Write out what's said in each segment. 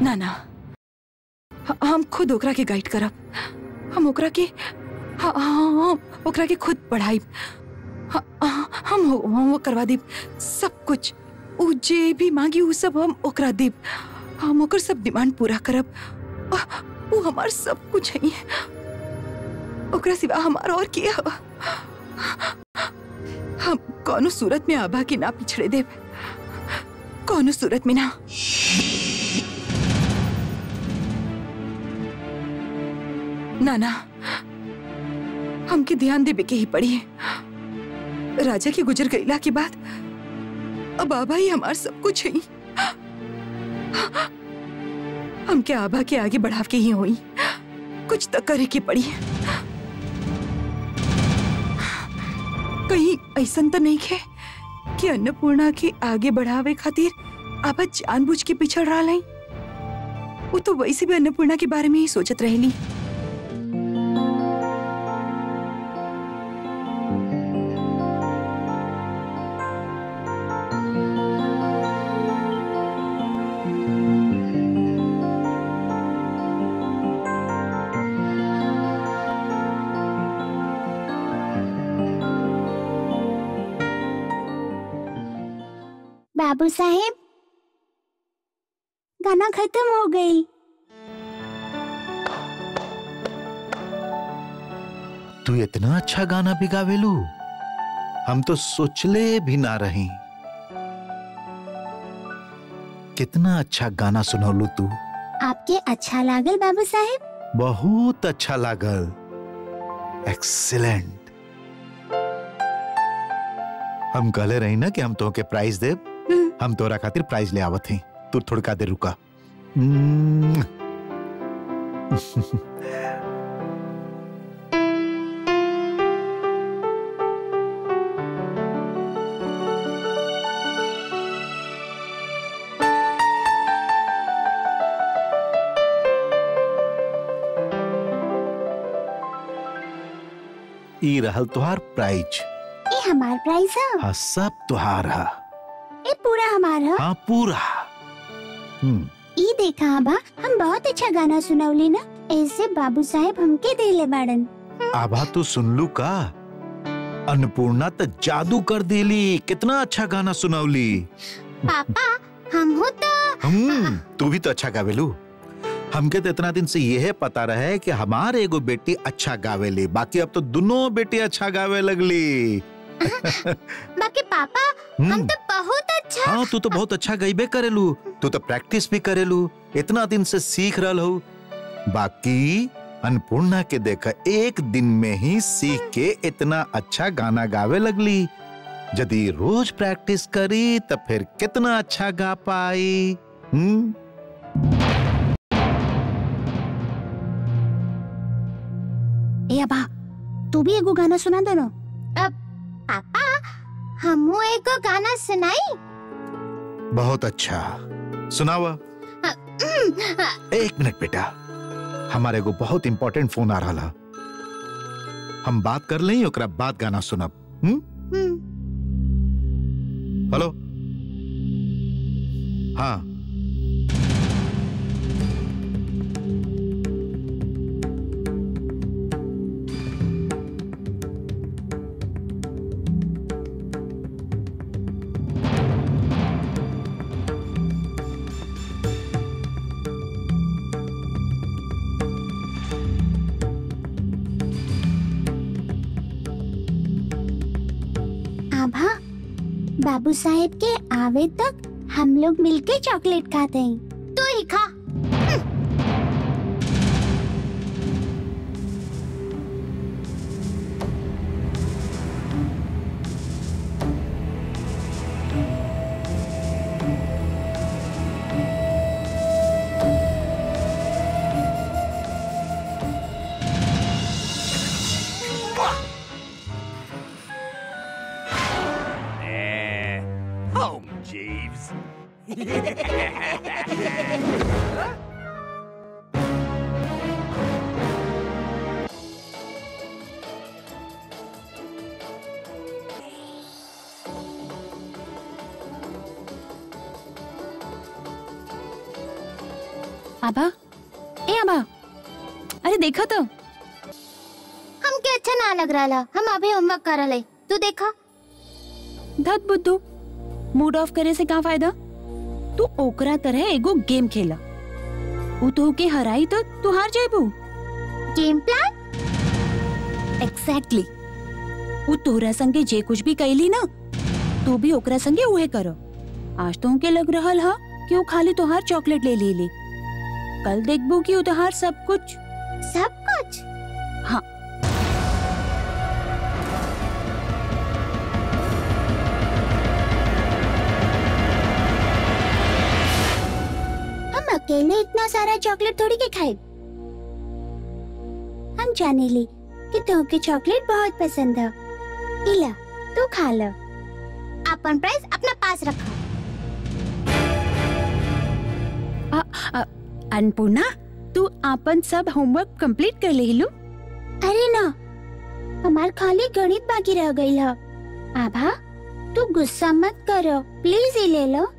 ना ना ह- हम खुद ओकरा के गाइड करब हम ओकरा के ह- हम ओकरा के खुद पढ़ाई हम हो- हम वो करवा देब सब कुछ उ जे भी मांगी उ सब हम ओकरा देब हम ओकर सब डिमांड पूरा करब अ- उ हमार सब कुछ है ओकरा सिवा हमार और के ह? हम कौनो सूरत में आभा के ना पिछड़े देब कौनो सूरत में ना ना ना हमके ध्यान देवे के ही पड़ी राजा के गुजर गईला के बाद अब आभा ही हमार सब कुछ है हमके आभा के आगे बढ़ाव के ही होई कुछ तो करे के पड़ी कहीं ऐसा तो नहीं है कि अन्नपूर्णा के आगे बढ़ावे खातिर आभा जानबूझ के पिछड़ रहा है वो तो वैसे भी अन्नपूर्णा के बारे में ही सोचत रहेली बाबू साहेब गाना खत्म हो गई तू इतना अच्छा गाना भी गावेलू हम तो सोचले भी ना रही कितना अच्छा गाना सुनौलू तू आपके अच्छा लागल बाबू साहेब बहुत अच्छा लागल एक्सीलेंट हम कहले रही ना कि हम तोहके प्राइज देब हम तोरा खातिर प्राइज ले आवत हई तू थोड़का देर रुका हम्म। ई रहल तुहार प्राइज ये हमार प्राइस है हाँ सब तुहार हा ये पूरा हमार है हाँ पूरा हम्म ई देखा आबा हम बहुत अच्छा गाना सुनौली ना ऐसे बाबू साहेब हमके देले बाड़न आभा तू सुनलू का अन्नपूर्णा तो जादू कर देली कितना अच्छा गाना सुनौली पापा हम हो तो हम्म तू भी तो अच्छा गावेलू हमके तो इतना दिन से यह पता रहे कि हमारे एगो बेटी अच्छा गावेली बाकी अब तो दोनों बेटी अच्छा गावे लगली बाकी पापा हम हम्म, तो बहुत अच्छा हाँ तू तो बहुत अच्छा गईबे करेलू तू तो प्रैक्टिस भी करेलू इतना दिन से सीख रहल हो बाकी अन्नपूर्णा के देखा एक दिन में ही सीख के इतना अच्छा गाना गावे लगली यदि रोज प्रैक्टिस करी तो फिर कितना अच्छा गा पाई हम्म ए अबा तू भी एगो गाना सुना दो ना अब पापा हमू एगो गाना सुनाई बहुत अच्छा सुनावा एक मिनट बेटा हमारे को बहुत इंपॉर्टेंट फोन आ रहा हम बात कर लें ओकरा बाद गाना सुनब हम्म हम्म, हेलो हाँ आभा बाबू साहेब के आवे तक हम लोग मिलके चॉकलेट खाते हैं तू ही खा Home, Jeeves. आभा ए आभा अरे देखा तो हमके अच्छा ना लग रहा हम अभी होमवर्क कर रहे तू देखा धत बुद्धू मूड ऑफ करे से का फायदा तू ओकरा तरह एगो गेम खेला उ तो के हराई तो तू हार जाबू गेम प्लान एग्जैक्टली उ तोहरा संगे जे कुछ भी कैली ना तू भी ओकरा संगे उहे करो आज तो के लग रहल हा कि वो खाली तोहार चॉकलेट ले ली कल देखबू कि उ तोहार सब कुछ सब कुछ हाँ हम अकेले इतना सारा चॉकलेट थोड़ी के खाए हम जाने ली कि तुमके चॉकलेट बहुत पसंद है इला तू खा लो अपन प्राइस अपना पास रखो अन्नपूर्णा तू आपन सब होमवर्क कंप्लीट कर लेलू अरे ना हमार खाली गणित बाकी रह गई है आभा तू गुस्सा मत करो प्लीज ये ले लो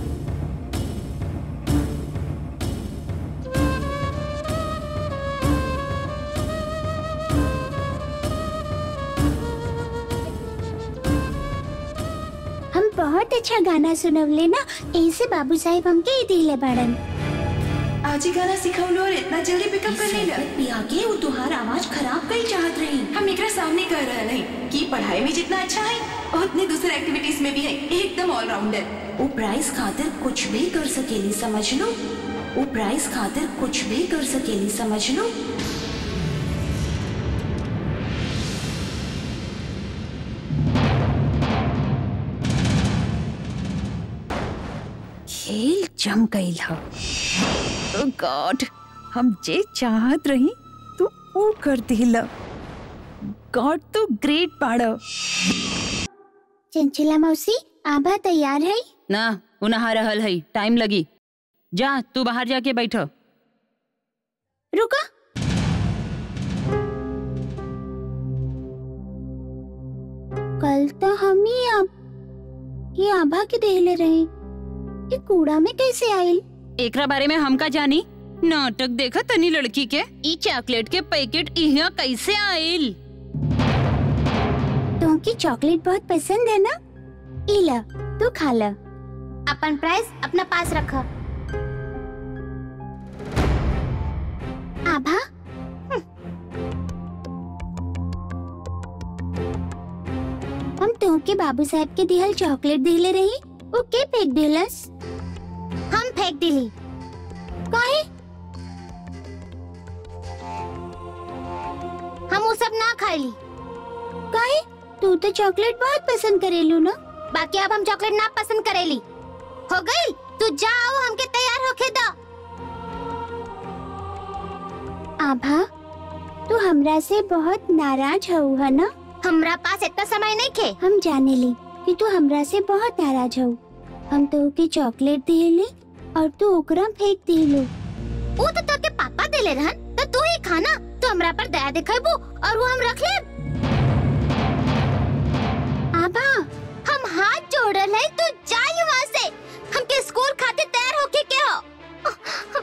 हम बहुत अच्छा गाना सुनवले ना ऐसे बाबू साहेब हमके ही दिले बड़न आज ही गाना सिखौलो और इतना जल्दी पिकअप कर लेला पिया के वो तुहार आवाज खराब कई चाहत रही हम एकरा सामने कर रहे हैं कि पढ़ाई में जितना अच्छा है उतने दूसरे एक्टिविटीज में भी है एकदम ऑलराउंडर वो प्राइस खातिर कुछ भी कर सकेली समझ लो वो प्राइस खातिर कुछ भी कर सकेली समझ लो खेल जम गई ह गॉड हम जे चाहत रही तू वो कर दिला गॉड तो ग्रेट पाड़ो चंचला मौसी आभा तैयार है ना उ नहा रहल है टाइम लगी जा तू बाहर जाके बैठ रुको कल तो हम ही अब ये आभा के देहले रहे ये कूड़ा में कैसे आयल एकरा बारे में हम का जानी नाटक देखा तनी लड़की के ई चॉकलेट के पैकेट इहाँ कैसे आइल तुमकी चॉकलेट बहुत पसंद है ना इला तू खा ला अपन प्राइस अपना पास रखा आभा हम तुमके बाबू साहब के दिहल चॉकलेट दिले रही वो के फेंक दिलस हम फेंक दिली काहे हम वो सब ना खाईली काहे तू तो चॉकलेट बहुत पसंद करेलू ना बाकी अब हम चॉकलेट ना पसंद करेली हो गई तू जाओ हमके तैयार होके दो आभा तू हमरा से बहुत नाराज हो है ना हमरा पास इतना समय नहीं खे हम जाने ली कि तू हमरा से बहुत नाराज हो हम तो के चॉकलेट दिले और तू ओकरा फेंक दिलो वो तो तोके पापा देले रहन तो तू ही खाना तो हमरा पर दया दिखाबू और वो हम रख ले आबा हम हाथ जोड़ल है तू जाई वहाँ से हमके स्कूल खातिर तैयार होके के हो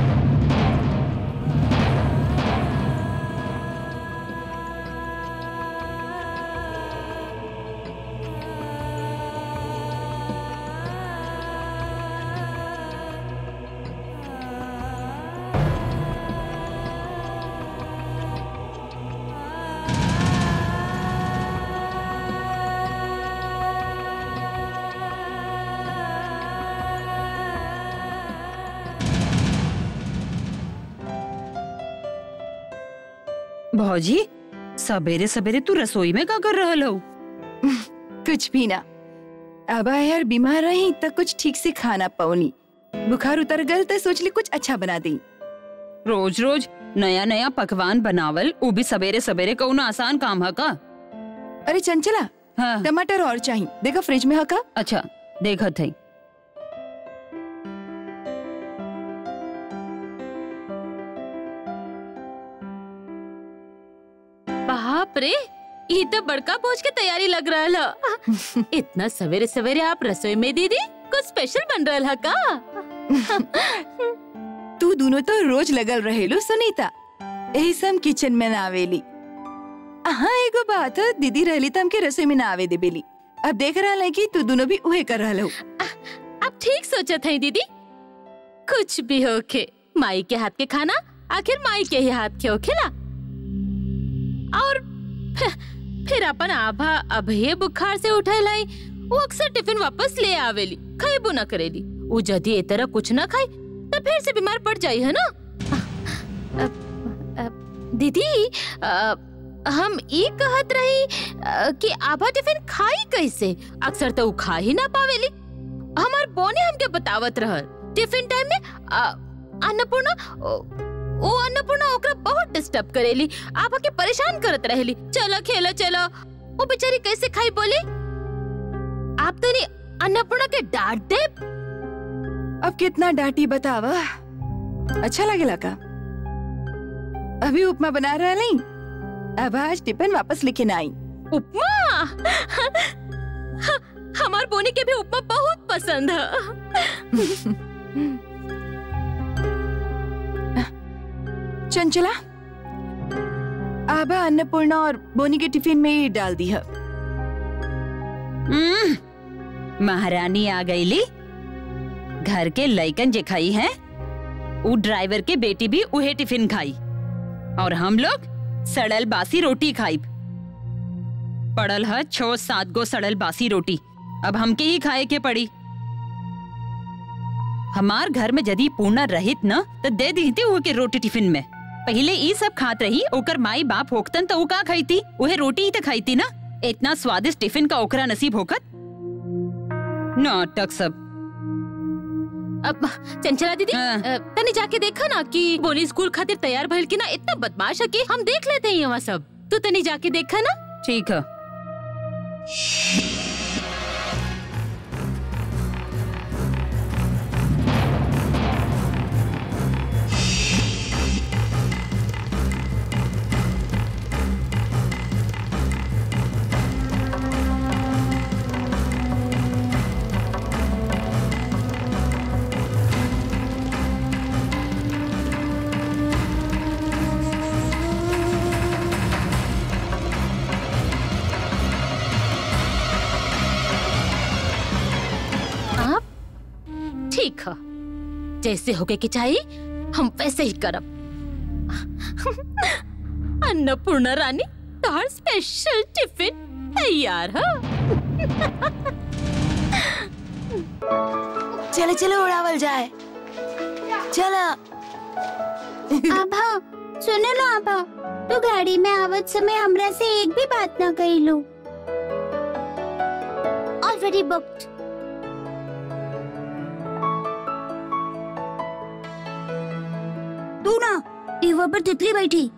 भौजी सवेरे सवेरे तू रसोई में का कर रहल हो कुछ भी ना अब यार बीमार रही तो कुछ ठीक से खाना पौनी बुखार उतर गल तो सोचली कुछ अच्छा बना दी रोज रोज नया नया पकवान बनावल वो भी सवेरे सवेरे कौन आसान काम है का अरे चंचला हाँ टमाटर और चाहिए देखो फ्रिज में हका अच्छा देखत है बाप रे ये तो बड़का भोज के तैयारी लग रहा है इतना सवेरे सवेरे आप रसोई में दीदी कुछ स्पेशल बन रहा है का तू दोनों तो रोज लगल रहेलू सुनीता यही सब किचन में ना आवेली हाँ एगो बात दीदी रहली तो हमके रसोई में ना आवे देबेली अब देख रहा है कि तू दोनों भी उहे कर रहा हो अब ठीक सोचत है दीदी कुछ भी होके माई के हाथ के खाना आखिर माई के ही हाथ के होखेला और फिर, फिर अपन आभा अभये बुखार से उठे लाई वो अक्सर टिफिन वापस ले आवेली खाइबो न करेली वो जदी ए तरह कुछ न खाई तो फिर से बीमार पड़ जाई है ना अ, अ, दीदी अ, हम ई कहत रही अ, कि आभा टिफिन खाई कैसे अक्सर तो वो खा ही ना पावेली हमार बोने हमके बतावत रहल टिफिन टाइम में अ, अन्नपूर्णा ओ, ओ अन्नपूर्णा ओकरा बहुत डिस्टर्ब करेली आप के परेशान करत रहेली चलो खेलो चलो वो बेचारी कैसे खाई बोली आप तो नहीं अन्नपूर्णा के डांट दे अब कितना डांटी बतावा अच्छा लगेला का अभी उपमा बना रहा नहीं अब आज टिफिन वापस लेके ना आई उपमा हमार बोनी के भी उपमा बहुत पसंद है चंचला आभा अन्नपूर्णा और बोनी के टिफिन में ही डाल दी है हम्म, महारानी आ गईली घर के लइकन जे खाई है उ ड्राइवर के बेटी भी उहे टिफिन खाई और हम लोग सड़ल बासी रोटी खाई पड़ल है छो सात गो सड़ल बासी रोटी अब हमके ही खाए के पड़ी हमार घर में यदि पूर्णा रहित न तो दे दी थी उहे के रोटी टिफिन में पहले ई सब खात रही ओकर माई बाप होकतन तो उ का खाईती उहे रोटी ही तो खाईती ना इतना स्वादिष्ट टिफिन का ओकरा नसीब होकत नाटक सब अब चंचला दीदी हाँ। अ, तनी जाके देखा ना कि बोनी स्कूल खातिर तैयार भइल कि ना इतना बदमाश है कि हम देख लेते हैं यहाँ सब तू तनी जाके देखा ना ठीक है आप ठीक है जैसे होके के चाहिए हम वैसे ही करब अन्नपूर्णा रानी तोहर स्पेशल टिफिन तैयार है चले चले उड़ावल जाए चला आभा सुनो ना आभा तू गाड़ी में आवत समय हमरा से एक भी बात ना कही लो ऑलरेडी बुक्ड तू ना टेबल पर तितली बैठी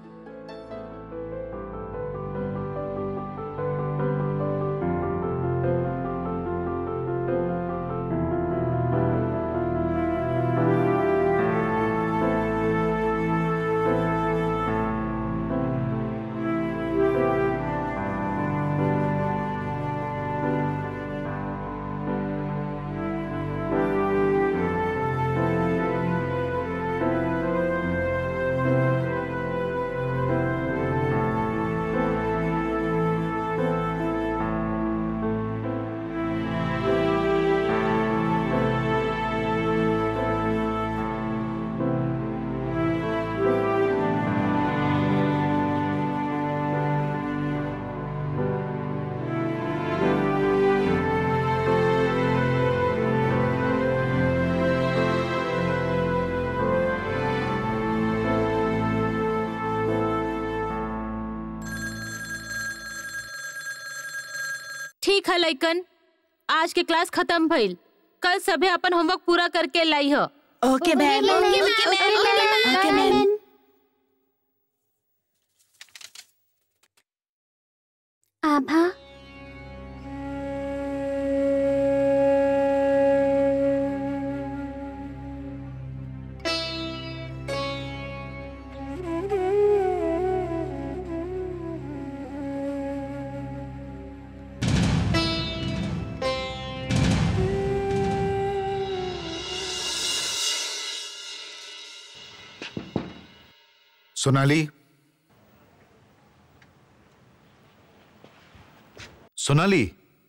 ठीक है लइकन आज के क्लास खत्म भइल कल सभे अपन होमवर्क पूरा करके लाई हो okay ma'am okay ma'am Abha Sonali Sonali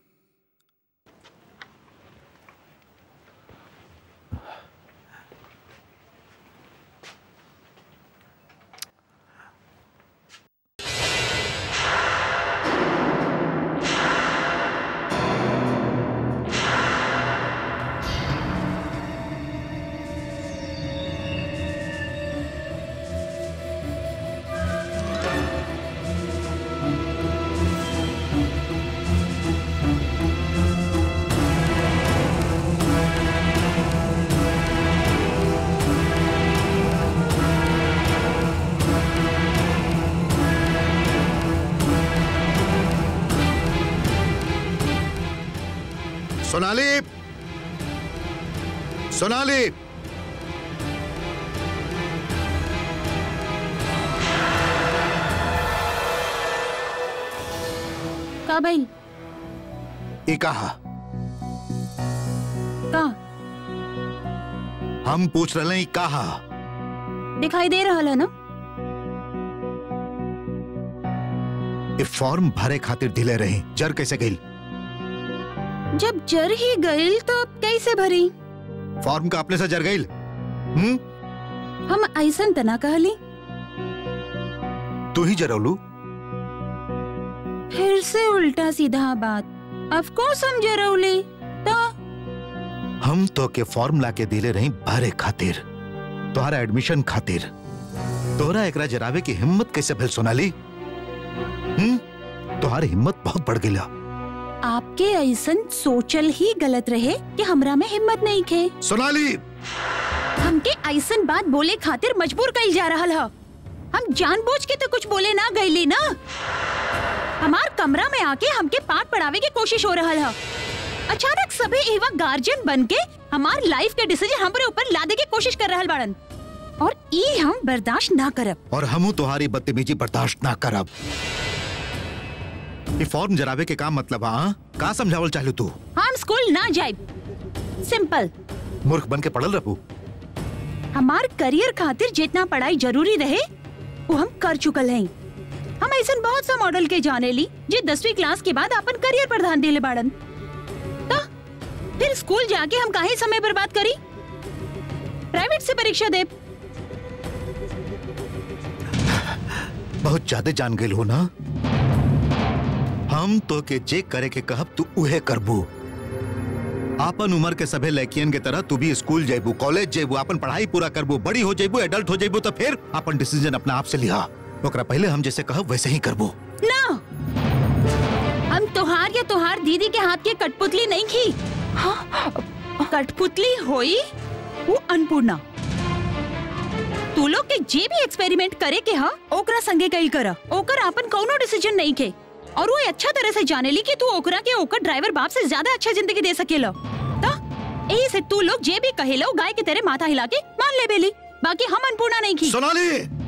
Sonali Sonali का भाई ई कहा का हम पूछ रहे हैं ई कहा दिखाई दे रहा है ना ये फॉर्म भरे खातिर ढिले रही जर कैसे गई जब जर ही गई तो कैसे भरी फॉर्म का अपने से जर गई हम्म हम ऐसन तना कहली तू ही जरौलू फिर से उल्टा सीधा बात ऑफ कोर्स हम जरौली तो हम तो के फॉर्म ला के दिले रही भरे खातिर तुम्हारा एडमिशन खातिर तोहरा एकरा जरावे की हिम्मत कैसे भेल सोनाली हम्म तुम्हारी हिम्मत बहुत बढ़ गई आपके ऐसन सोचल ही गलत रहे कि हमरा में हिम्मत नहीं खे सोनाली हमके ऐसन बात बोले खातिर मजबूर कई जा रहा है हम जानबूझ के तो कुछ बोले ना गईली ना हमार कमरा में आके हमके पाठ पढ़ावे की कोशिश हो रहा है अचानक सभी एवा गार्जियन बन के हमार लाइफ के डिसीजन हमरे ऊपर लादे की कोशिश कर रहा बाड़न और ई हम बर्दाश्त ना करब और हमू तुम्हारी बदतमीजी बर्दाश्त ना करब ये फॉर्म जरावे के काम मतलब हाँ का समझावल चाहलू तू हम स्कूल ना जाए सिंपल मूर्ख बन के पढ़ल रहू हमार करियर खातिर जितना पढ़ाई जरूरी रहे वो हम कर चुकल हैं हम ऐसा बहुत सा मॉडल के जाने ली जो दसवीं क्लास के बाद अपन करियर पर ध्यान दिले बाड़न तो फिर स्कूल जाके हम काहे समय बर्बाद करी प्राइवेट से परीक्षा दे बहुत ज्यादा जान गई हो ना हम तो के जे करे के कहब तू उहे करबू आपन उम्र के सभे लड़कियन के तरह तू भी स्कूल जेबू कॉलेज जेबू अपन पढ़ाई पूरा करबू बड़ी हो जेबू एडल्ट हो जेबू तो फिर अपन डिसीजन अपना आप से लिहा ओकरा पहले हम जैसे कहब वैसे ही करबू ना हम तोहार या तोहार दीदी के हाथ की कठपुतली नहीं की कठपुतली होई वो अन्नपूर्णा तू लोग के जे भी एक्सपेरिमेंट करे के हा ओकरा संगे कई करा ओकर अपन कोनो डिसीजन नहीं के और वो अच्छा तरह से जाने ली कि तू ओकरा के ओकर ड्राइवर बाप से ज्यादा अच्छा जिंदगी दे सकेला ता यही से तू लोग जे भी कहेलो गाय के तेरे माथा हिला के मान ले बेली बाकी हम अन्नपूर्णा नहीं की सोनाली